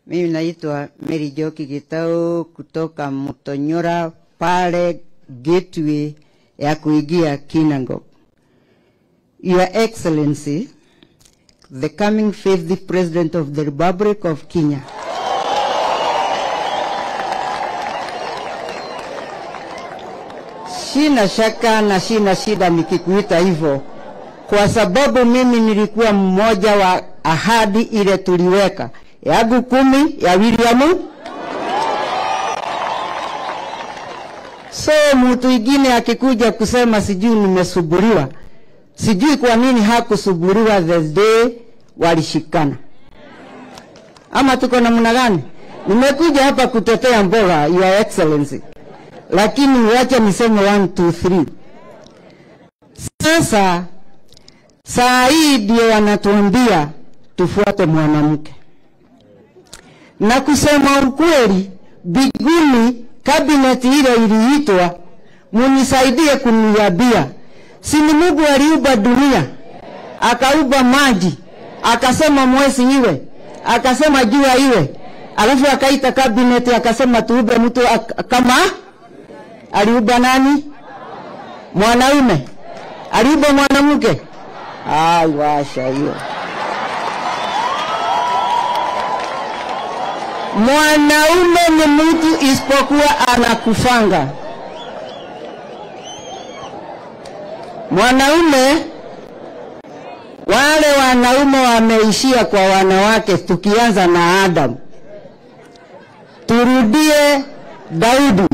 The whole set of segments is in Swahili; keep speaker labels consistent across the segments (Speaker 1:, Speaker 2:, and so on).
Speaker 1: Mimi naitwa Mary Joki Gitau kutoka Mutonyora pale gateway ya kuingia Kinangop. Your Excellency, the coming faithful President of the Republic of Kenya. Sina shaka na sina shida nikikuita hivyo, kwa sababu mimi nilikuwa mmoja wa ahadi ile tuliweka yangu kumi ya William. So mtu ingine akikuja kusema sijui nimesuburiwa, sijui kwa nini hakusuburiwa the day walishikana, ama tuko namna gani? Nimekuja hapa kutetea mboga, Your Excellency, lakini wacha niseme 1 2 3. Sasa saa hii ndio wanatuambia tufuate mwanamke na kusema ukweli, biguni kabineti ile iliitwa, munisaidie kuniambia, si ni Mungu aliumba dunia, akaumba maji, akasema mwezi iwe, akasema jua iwe, alafu akaita kabineti akasema tuumbe mtu ak- kama aliumba nani? Mwanaume. Aliumba mwanamke? Ai, washa hiyo. Mwanaume ni mtu isipokuwa anakufanga. Mwanaume, wale wanaume wameishia kwa wanawake, tukianza na Adam. Turudie Daudi,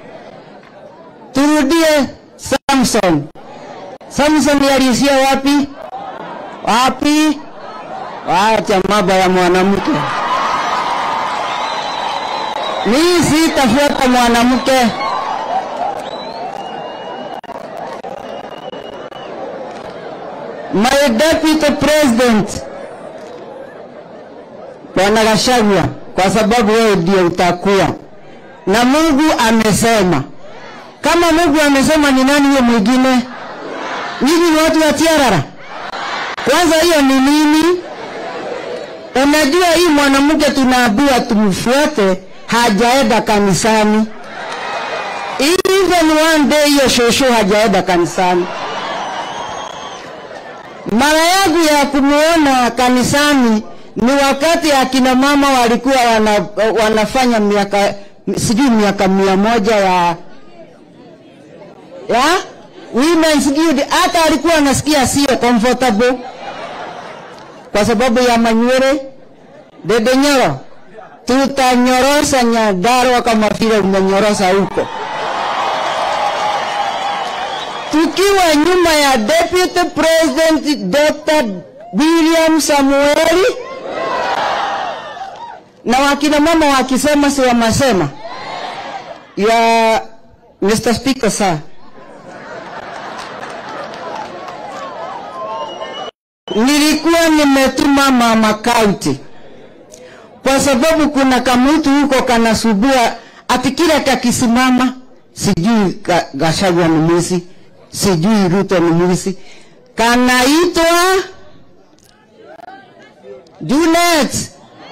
Speaker 1: turudie Samson. Samson aliishia wapi? Wapi? Wacha mambo ya mwanamke. Mimi sitafuata mwanamke. My deputy president Bwana Gachagua, kwa sababu wewe ndio utakuwa na Mungu amesema. Kama Mungu amesema, ni nani huyo mwingine? Nyinyi ni watu wa tiarara. Kwanza hiyo ni nini? Unajua hii mwanamke tunaambiwa tumfuate, hajaenda kanisani. Even one day hiyo shosho hajaenda kanisani. Mara yangu ya kumuona kanisani ni wakati akina mama walikuwa wana, wanafanya miaka sijui miaka mia moja ya ya women's guild, hata alikuwa anasikia sio comfortable kwa sababu ya manywele. Dede Nyoro, tutanyorosa Nyandarua kama vile umenyorosa huko, tukiwa nyuma ya Deputy President Dr. William Samueli na wakina mama wakisema si wamasema ya Mr. Speaker sir. Nilikuwa nimetuma mama kaunti kwa sababu kuna kamutu huko kanasubua ati kila kakisimama, sijui ka- Gachagua ni mwizi, sijui Ruto ni mwizi, kanaitwa Junet.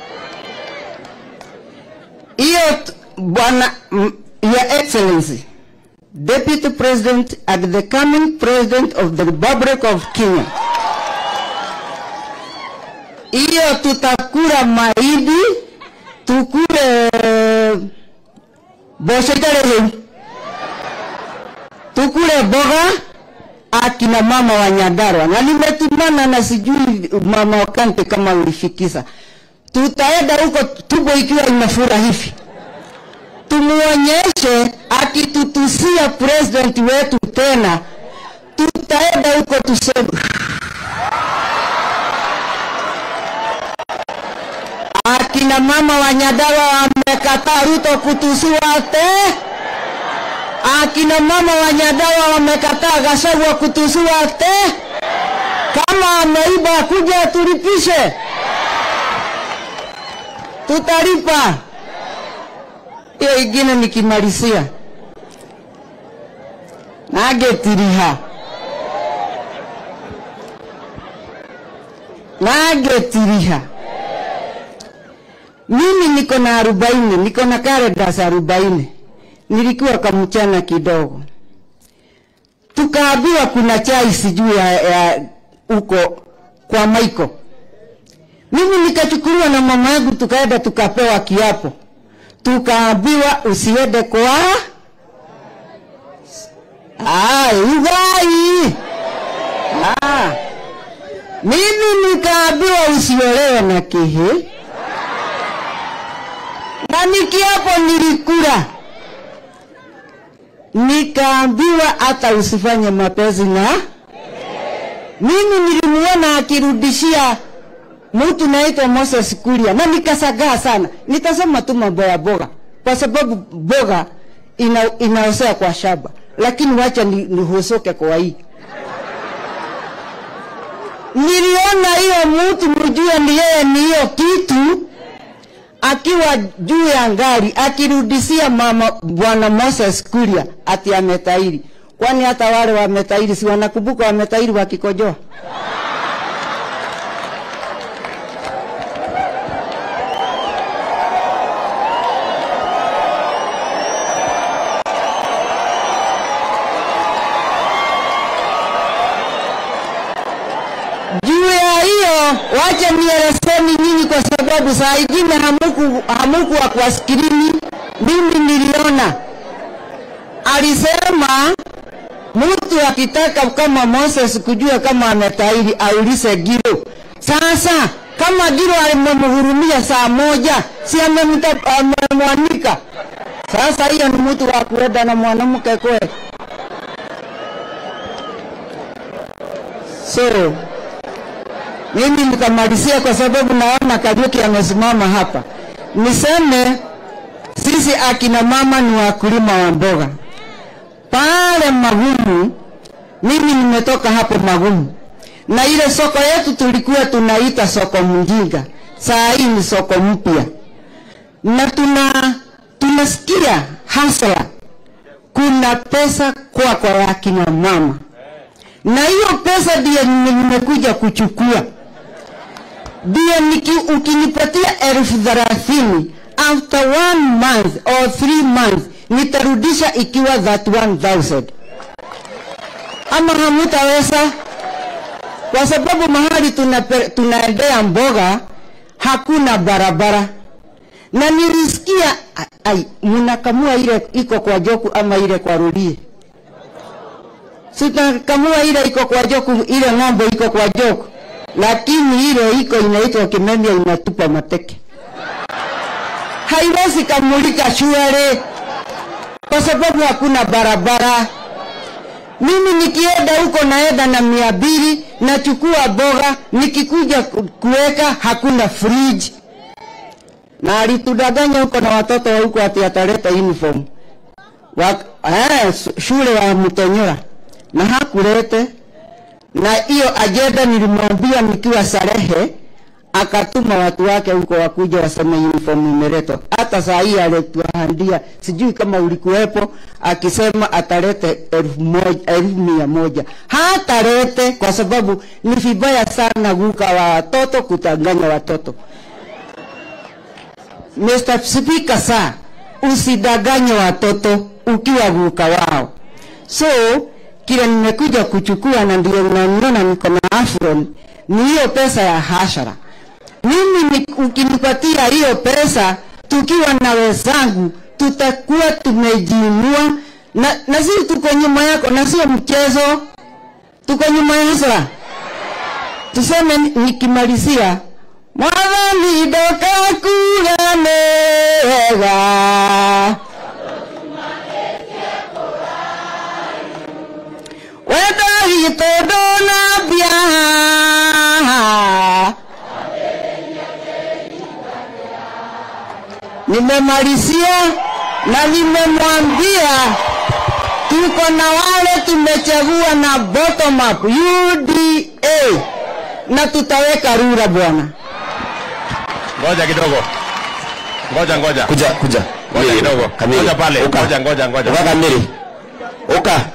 Speaker 1: Hiyo t- bwana, m- Your Excellency, Deputy President and the coming President of the Republic of Kenya hiyo tutakula mahindi, tukule bosho italehe, tukule boga akina mama wa Nyandarua, na nimetumana na sijui mama Wakante kama ulifikisa, tutaenda huko tumbo ikiwa inafura hivi, tumuonyeshe akitutusia president wetu tena, tutaenda huko tuseme akina mama wa Nyandarua wamekataa Ruto kutusiwa te. Akina mama wa Nyandarua wamekataa Gachagua kutusiwa te. Kama ameiba kuja tulipishe, tutalipa. Hiyo ingine nikimalizia, nagetiriha nagetiriha mimi niko na arobaini, niko na karedas arobaini, nilikuwa kamchana kidogo, tukaambiwa kuna chai sijui ya, ya uko kwa Maiko. Mimi nikachukuliwa na mama yangu, tukaenda tukapewa kiapo, tukaambiwa usiende kwa Ah, ugai. Ah. Mimi nikaambiwa usiolewe na kihi. Na nikiapo nilikula. Nikaambiwa hata usifanye mapenzi na mimi nilimuona akirudishia mtu naitwa Moses Kuria na nikasagaa sana. Nitasema tu mambo ya boga kwa sababu boga ina, inaosea kwa shamba, lakini wacha ni, nihusuke kwa hii. Niliona hiyo mtu mjue ni yeye ni hiyo kitu akiwa juu ya ngari akirudisia mama bwana Moses Kuria ati ametairi. Kwani hata wale wametairi si wanakumbuka wametairi wakikojoa? juu ya hiyo, wacha nielezeni nyinyi, kwa sababu saa ingine hamuku hamukuwa kwa skrini. Mimi niliona alisema mtu akitaka kama Moses kujua kama ametairi aulize Giro. Sasa kama Giro alimemhurumia saa moja, si amemta- amemwanika? Sasa hiyo ni mtu wa kuenda na mwanamke kweli? So mimi nitamalizia kwa sababu naona Kariuki amesimama hapa. Niseme sisi akina mama ni wakulima wa mboga pale Magumu. Mimi nimetoka hapo Magumu, na ile soko yetu tulikuwa tunaita soko mjinga, saa hii ni soko mpya, na tuna tunasikia hasla, kuna pesa kwa kwa ya akina mama, na hiyo pesa ndiyo nimekuja kuchukua ndio niki- ukinipatia elfu thelathini after one month or three months nitarudisha ikiwa that 1000 ama hamutaweza kwa sababu mahali tunape- tunaendea mboga hakuna barabara na nilisikia a- ai mnakamua ile iko kwa joku ama ile kwa rulie sitakamua ile iko kwa joku ile ng'ombe iko kwa joku lakini ile iko inaitwa kimemia inatupa mateke haiwezi kamulika shule kwa sababu hakuna barabara mimi nikienda huko naenda na mia mbili nachukua boga nikikuja ku- kuweka hakuna fridge na alitudanganya huko na watoto wa huko ati ataleta uniform wa, eh, su- shule ya Mtonyora na hakulete na hiyo ajenda nilimwambia nikiwa Sarehe, akatuma watu wake huko wakuja waseme uniform imeletwa. Hata saa hii alituahandia, sijui kama ulikuwepo, akisema atalete elfu moja, elfu mia moja. Hatalete kwa sababu ni vibaya sana guka wa watoto kutanganya watoto. Mr. Speaker, saa usidanganye watoto ukiwa guka wao. So kile nimekuja kuchukua na ndio unaniona niko na afron ni hiyo pesa ya hashara. Mimi ni, ukinipatia hiyo pesa tukiwa na wenzangu tutakuwa tumejiinua na, na sisi tuko nyuma yako na sio mchezo, tuko nyuma ya hashara. Tuseme ni- nikimalizia mwathani ndokakuga nega wendo witũ ndũnambia nimemalizia na nimemwambia tuko na wale tumechagua na bottom up UDA na tutaweka rura bwana.
Speaker 2: Ngoja kidogo. Ngoja ngoja.
Speaker 3: kuja kuja
Speaker 2: Ngoja kidogo.
Speaker 3: Kamili.
Speaker 2: Ngoja pale.
Speaker 3: Uka.
Speaker 2: Ngoja ngoja ngoja.
Speaker 3: uka kamili uka